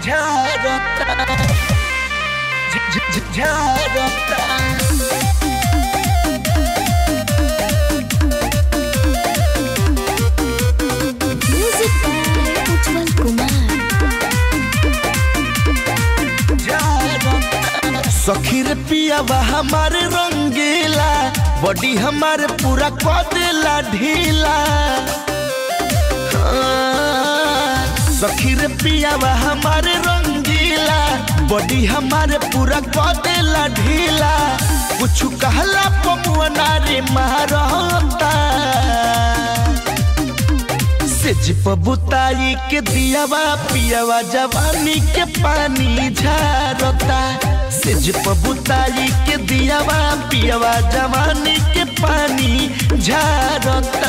झारता झ- झ- झारता Music by Ujjwal Kumar. सखी रे पियावा हमारे रंगीला बॉडी हमारे पूरा कदेला ढीला हाँ, सखी रे पियावा हमारे रंगीला बॉडी हमारे पूरा कदेला ढीला कुछ कहला पमुआ रे मारता सेज पबुताई के दियावा पियावा जवानी के पानी झारता सेज पबुताई के दियावा पियावा जवानी के पानी झारता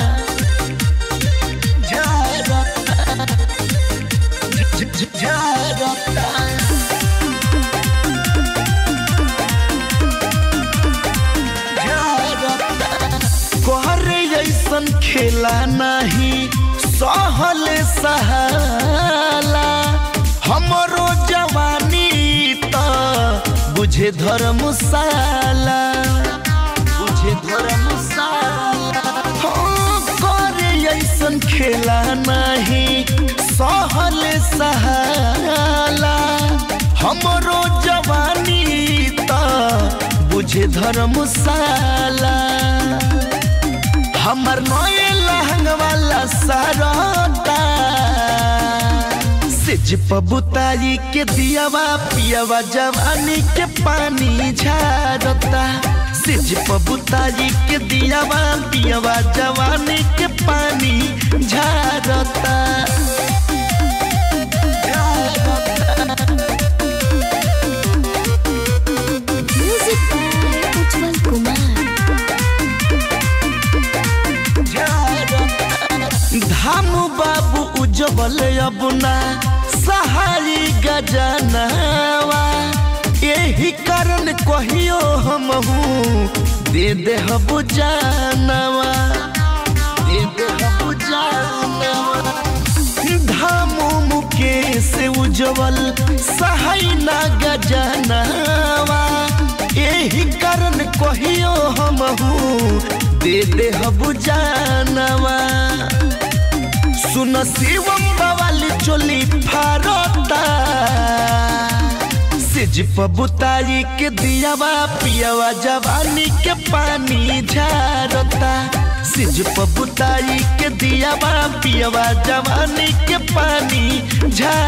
झारता झ- झ- झारता कोहरे ऐसन खेला नहीं सहल सहाला हमरो जवानी त बुझे धर्मशाला बुझे धर्मशाला हाँ, करे ऐसन खेला नहीं सहल सहाला हमरो जवानी त बुझे धर्मशाला हमर नए लहंग वाला सारता सिज पबुताई के दियावा पियावा जवानी के पानी झारता सिज पबुताई के दियावा पियावा जवानी के पानी झारता Music by Ujjwal Kumar. धाम बाबू उज्जवल अबुना सहारी गजनवा यही कारण कहियो हम दे दे हबु जानवा दे दे हबु जानवा धामो मुकेश उज्जवल सहाय ना गजनवा यही कारण कहियो हम दे दे हबु जानवा सुन शिवम बवाली चोली फारता सिज पबुताई के दियावा पियावा जवानी के पानी झारता सिज पबुताई के दियावा पियावा जवानी के पानी झारता